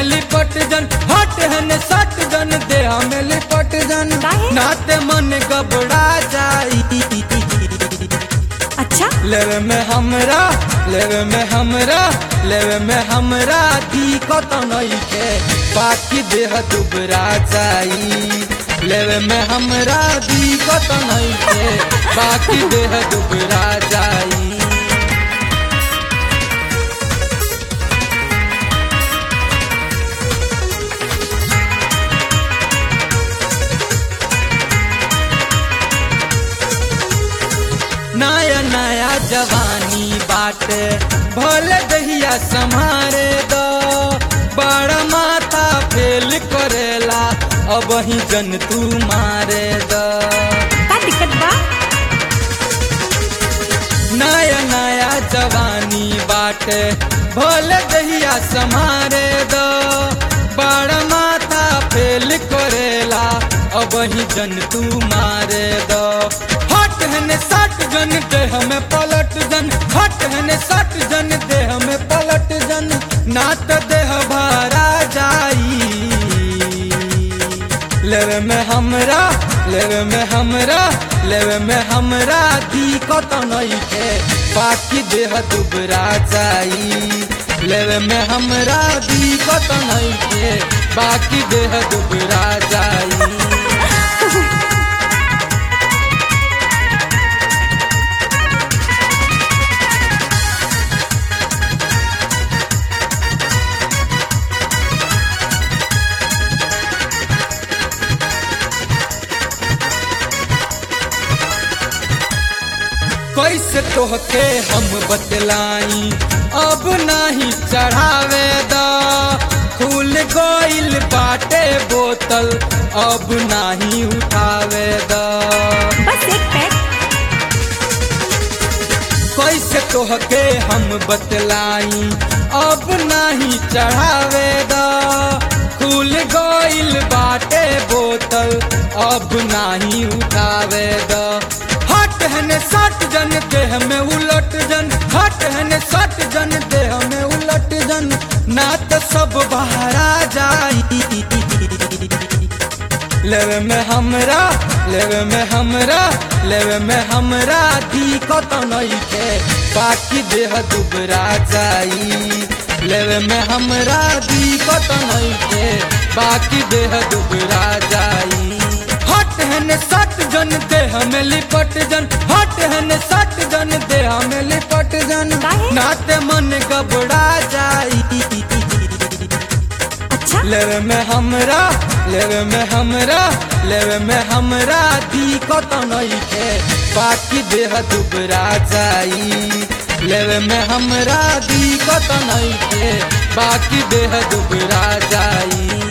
में लिपट जन हट हन सट जन देह में लिपट जन काहे? नाते मन घबरा जाई अच्छा लेवे में हमरा लेवे में हमरा लेवे में हमरा दिक्कत नइखे बाकी देह दुबरा जाई लेवे में हमरा दिक्कत नइखे बाकी देह दुबरा जाई नया नया जवानी बाटे भले दहिया संभारे दो बड़ा माथा फेल करेला अब ही जन तू मारे दो का दिक्कत बा नया नया जवानी बाटे भले दहिया संभारे दो बड़ा माथा फेल करेला अब ही जन तू मारे दो हट हने सट जन देह में पलट जन हट हने सट जन देह में पलट जन नात देह भरा जाई लेवे में हमरा लेवे में हमरा लेवे में हमरा दिक्कत नइखे बाकी देह दुबरा जाई लेवे में हमरा दिक्कत नइखे बाकी देह दुबरा जाई कैसे तोहके हम बतलाई अब नाही चढ़ावे दा खुल गइल बाटे बोतल अब नाही उठावे दा बस एक पैक कैसे तोहके हम बतलाई अब नाही चढ़ावे दा खुल गइल बाटे बोतल अब नाही उठावे दा हट हने सट जन देह में उलट जन हट हने सट जन देह में उलट जन ना तो सब बहरा जाई लेवे में हमरा लेवे में हमरा लेवे में हमरा दिक्कत नइखे बाकी देह दुबरा जाई लेवे में हमरा दिक्कत नइखे बाकी देह दुबरा जाई हट हन सट जन देह में लिपट जन हट हन सट जन देह में लिपट जन काहे? नाते मन घबरा जाई अच्छा लेवे में हमरा लेवे में हमरा लेवे में हमरा दिक्कत नइखे बाकी देह दुबरा जाई लेवे में हमरा दिक्कत नइखे बाकी देह दुबरा जाई